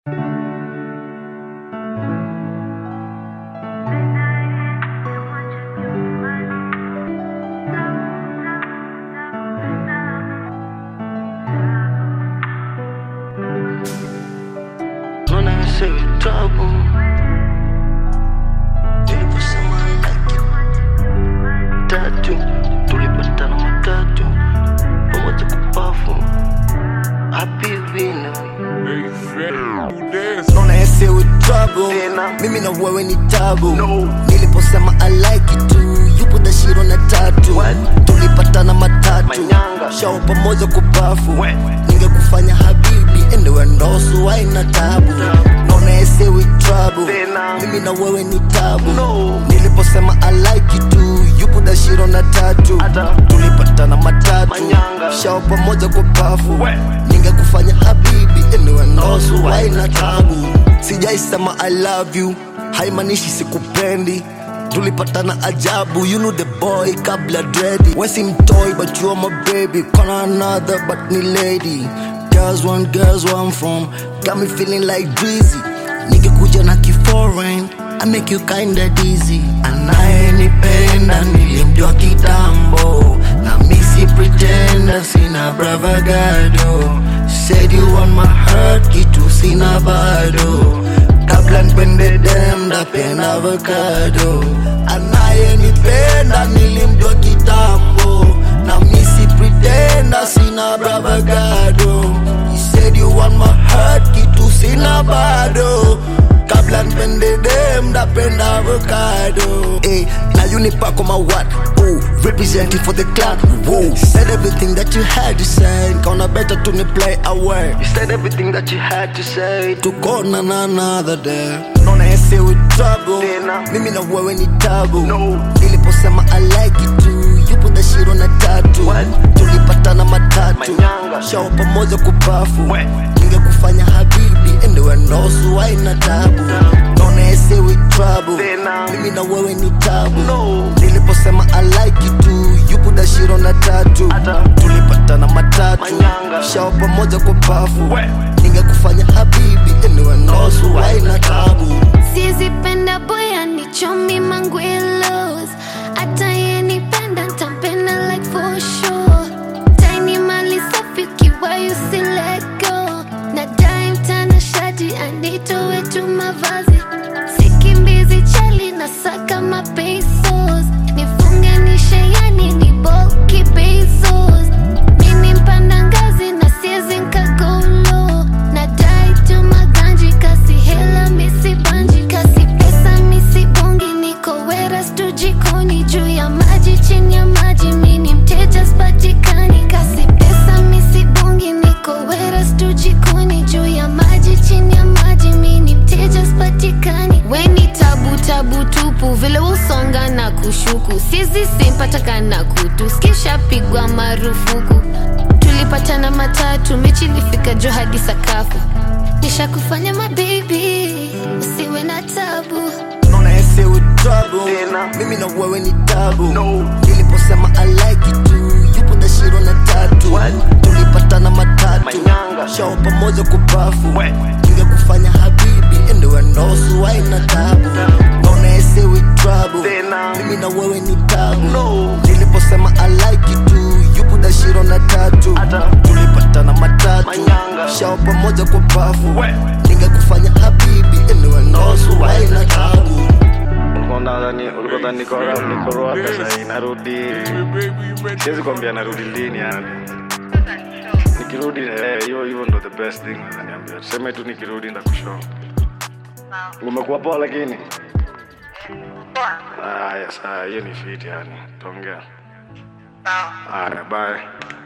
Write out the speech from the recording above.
say trouble. Niliposema like you. Tatu, tulipatana matatu pamoja kupafu happy vino Naona ese with trouble Tena. mimi na wewe ni tabu No. niliposema I like it too yupo dashiro na tatu What? tulipatana matatu Manyanga. shao pamoja kupafu We. ningekufanya habibi endewe ndosu haina tabu naona ese with trouble Tena. mimi na wewe ni tabu No. niliposema I like it too yupo dashiro na tatu Ata. tulipatana matatu Manyanga. shao pamoja kupafu We. ningekufanya habibi endewe ndosu haina tabu sijaisema i love you haimaanishi sikupendi tulipatana ajabu you know the boy kabla dredi wesi mtoy but you are my baby kona another but ni lady girls want girls where I'm from got me feeling like drizzy nikikuja na kiforeign I make you kinda dizzy anayenipenda nilimjua kitambo na misi pretender sina bravagado said you want my heart kitu sina bado kabla nipende dem ndapenda avocado anayenipenda nilimjua kitambo na misi pretender sina bravagado He said you want my heart kitu sina bado kabla nipende dem ndapenda avocado hey, na unipako my what oh, representing for the clan Whoa. said everything that you had to say kaona better to me play away You said everything that you had to say tukona na another day naona ese with trouble Tena. mimi na wewe ni tabu No. niliposema I like it too yupo dashiro na tatu What? tulipatana matatu Manyanga. shao pamoja kupafu We. ningekufanya habibi endewe ndosu haina tabu naona ese with trouble Tena. mimi na wewe ni tabu No. niliposema I like it too yupo dashiro na tatu Ata. tulipatana matatu Manyanga. shao pamoja kupafu We. ningekufanya habibi endewe ndosu haina tabu sizipenda boya nichomi mangwilos hata yenipenda ntampenda like for sure taini mali safi ukiwa yusilego na dai mtana shati anitowe tu mavazi sikimbizi chali na saka mapesos nifunge nisheyani ni boki bezos mini mpanda ngazi na siezi nkagolo na dai tu maganji kasi hela misi banji kasi pesa misi bongi niko weras tu jikoni juu ya maji chini ya maji mini mteja spatikani kasi pesa misi bongi niko weras tu jikoni juu ya maji chini ya maji mini mteja spatikani weni tabu tabu tupu vile usonga na kushuku sizi simpataka na kutu skishapigwa marufuku tulipatana matatu mechi ilifika juu hadi sakafu nishakufanya mabebi usiwe na tabu naona ese with trouble Tena. mimi na wewe ni tabu No. niliposema I like it too yupo dashiro na tatu What? tulipatana matatu Manyanga. shao pamoja kupafu We. ningekufanya habibi endewe ndosu haina tabu naona ese with trouble Tena. mimi na wewe ni tabu No. niliposema I like it too yupo dashiro na tatu Ata. tulipatana matatu Manyanga. shao pamoja kupafu We. ningekufanya habibi endewe ndosu haina tabu ulikuwa nadhani ulikuwa dhani niko around, niko Rwanda sasa narudi siwezi kwambia narudi lini yani nikirudi eh, hiyo hiyo ndo the best thing niambia tuseme tu nikirudi ndakushow umekuwa poa lakini haya saa hiyo ni fit yani tuongea haya bye